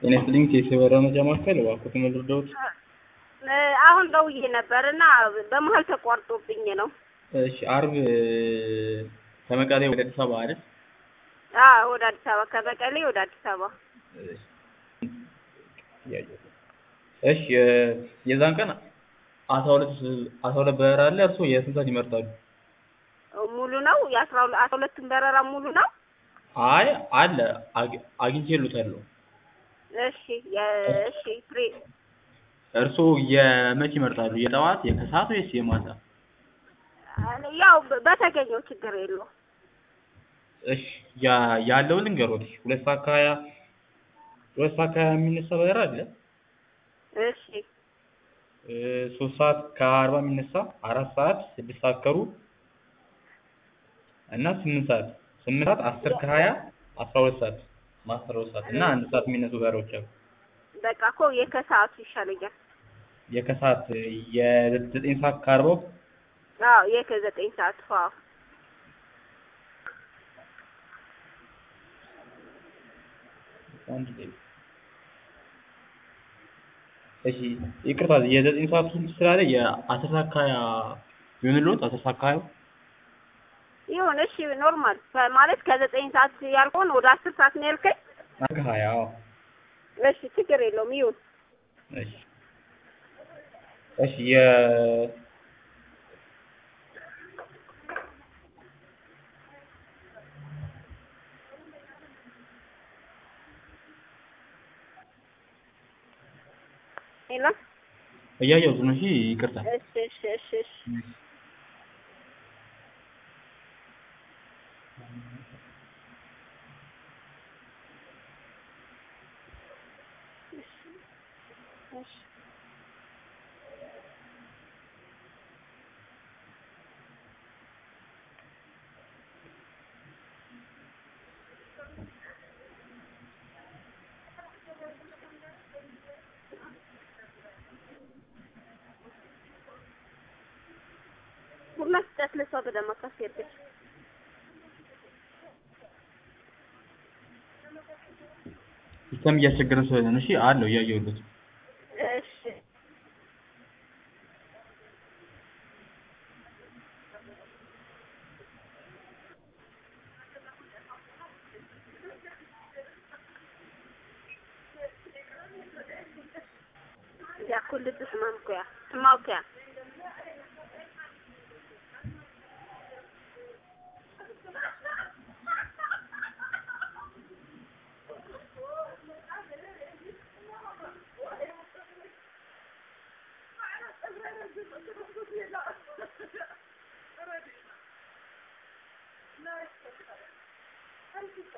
ጤና ይስጥልኝ የሰበራ መረጃ ማዕከል እባክዎትን ልርዳዎት? አሁን ደውዬ ነበር እና በመሀል ተቋርጦብኝ ነው። እሺ አርብ ከመቀሌ ወደ አዲስ አበባ አይደል? አዎ ወደ አዲስ አበባ ከመቀሌ ወደ አዲስ አበባ። እሺ የዛን ቀን አስራ ሁለት አስራ ሁለት በረራ አለ። እርስዎ የስንት ሰዓት ይመርጣሉ? ሙሉ ነው የአስራ ሁለ አስራ ሁለቱም በረራ ሙሉ ነው? አይ አለ አግ- አግኝቼልዎታለሁ። እሺ እሺ ፍሬ እርስዎ የመቼ ይመርጣሉ? የጠዋት የከሰዓት ወይስ የማታ? ያው በተገኘው ችግር የለውም። እሺ ያ- ያለውን ልንገሮት። ሁለት ሰዓት ከሀያ ሁለት ሰዓት ከሀያ የሚነሳ በረራ አለ። እሺ እ ሶስት ሰዓት ከአርባ የሚነሳ አራት ሰዓት ስድስት ሰዓት ከሩብ እና ስምንት ሰዓት ስምንት ሰዓት አስር ከሀያ አስራ ሁለት ሰዓት አስራ ሁለት ሰዓት እና አንድ ሰዓት የሚነሱ በረራዎች አሉ። በቃ እኮ የከሰዓቱ ይሻለኛል። የከሰዓት የዘጠኝ ሰዓት ከአርባው አዎ የከዘጠኝ ሰዓት አዎ አንድ ደቂቃ እሺ ይቅርታ የዘጠኝ ሰዓት ስላለ የአስር ሰዓት ከሀያ ይሁንልዎት አስር ሰዓት ከሀያው ይሁን እሺ ኖርማል ማለት ከዘጠኝ ሰዓት ያልከውን ወደ አስር ሰዓት ነው ያልከኝ? አስር ከሀያ አዎ እሺ ችግር የለውም ይሁን። እሺ እሺ የ ሄሎ እያየሁት ነው። እሺ ይቅርታ እሺ እሺ እሺ እሺ እሺ ቡና ስጠት ለሷ በደማ ካስሄድሽ ሲስተም እያስቸገረን ስለሆነ ነው። እሺ አለው እያየሁት እሺ ያ ኩል ትስማምኩያ ስማውከያ